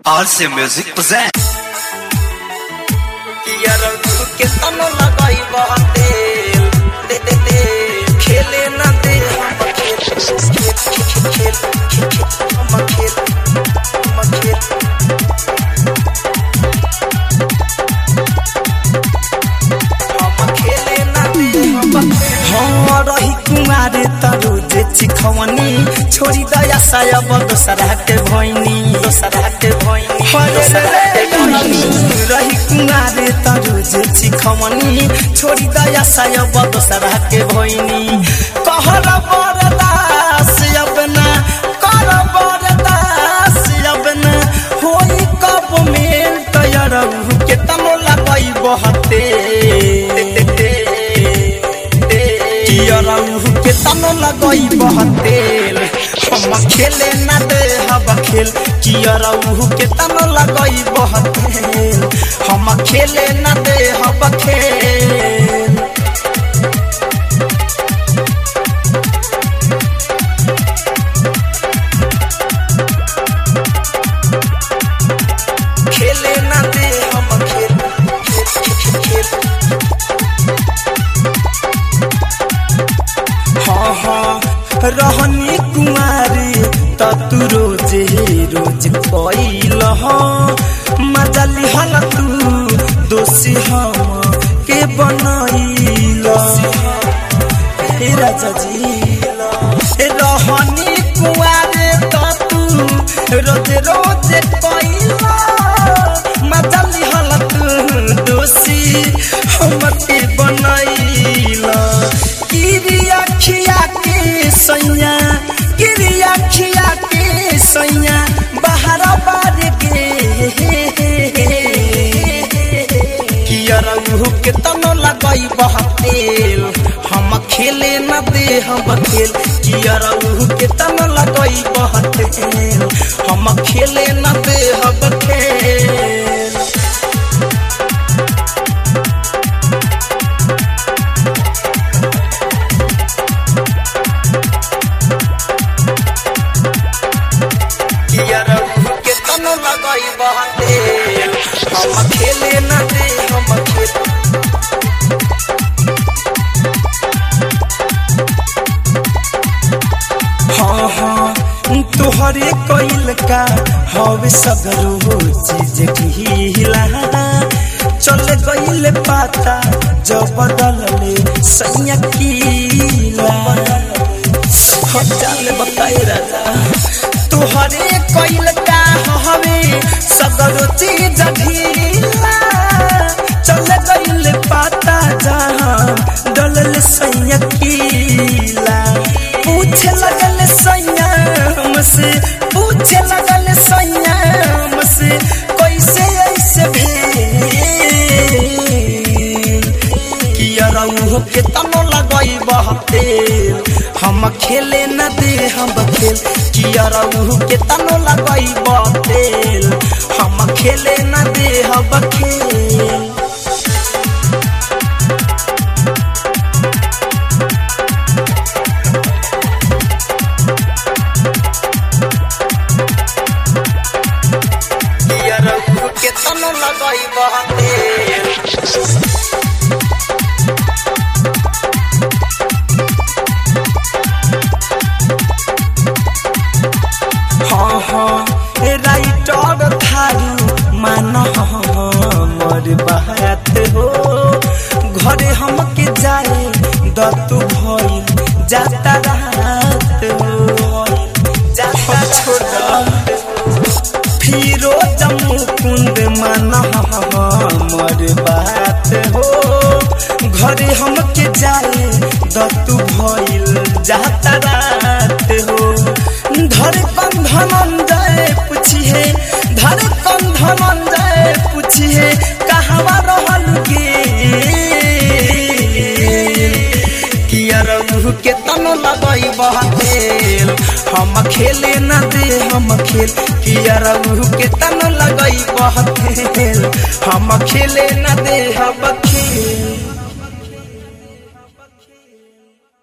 RC Music present. यारऊ के तनो लगाई बहतेल दे दे दे खेले ना दे हम खेल खेल खेल खेल हम खेल हम खेल हम खेले ना दे हम हाँ रही कुमारे तरु जे चिखवनी छोड़ी दया सायब दोसरा के भैनी दोसरा के भैनी दोसरा के भैनी रही कुमारे तरु जे चिखवनी छोड़ी दया सायब दोसरा के भैनी कहर बरदास अब ना कर बरदास अब ना होई कब मेल तयरऊ के तनो लगई बहते कियरऊ के तनो लगई बहतेल हम खेले ना दे हब खेल कियरऊ के तनो लगई बहतेल हम खेले ना दे हब खेल खेले ना दे हम खेल खेल खेल खेल हाँ हाँ रहनी कुमारी त तू रोजे रोज कैल मजा लिहल तू दोषी हम के बनैल हे राजा जी रहनी कुमारी त तू रोज रोज कैल मजा लिहल तू दोषी हम के बनैल किरिया खिया के सैया किरिया खिया के सैया बाहर बार के कियरऊ के तनो लगई बहतेल हम खेले न दे हम खेल कियरऊ के तनो लगई बहतेल हम खेले न दे हम खेल कियरऊ के तनो लगई बहतेल हम खेले न दे हम खेल हाँ हाँ तोहरे कोइल का हवे सगरो चीज ढीला चल गइल पाता जो बदलले सैया कीला हो चल बताए राजा तोहरे कोइल का हवे सगरो चीज ढीला चल गइल पाता जहाँ डलल सैया कीला पूछे लगल सैया हमसे पूछे लगल सैया हमसे कैसे ऐसे भेल किया रहू के तनो लगई बहतेल हम खेले न दे हम खेल किया रहू के तनो लगई बहतेल हम खेले न दे हम खेल किया रहू के तनो लगई बहतेल हाँ हाँ ए राइटर थारू मान हमर बात हो घरे हमके जाए दतु भइल जाता रात हो जाता छोड़ा फिरो जम्मू कुंद मन हमर बात हो घरे हमके जाए दतु भइल जाता रात हो धर कंधन जाए पूछिए धर कंधन जाए पूछिए कहवा रहल गे किया रहू के तनो लगई बहतेल हम खेले न दे हम खेल किया रहू के तनो लगई बहतेल हम खेले न दे हम खेल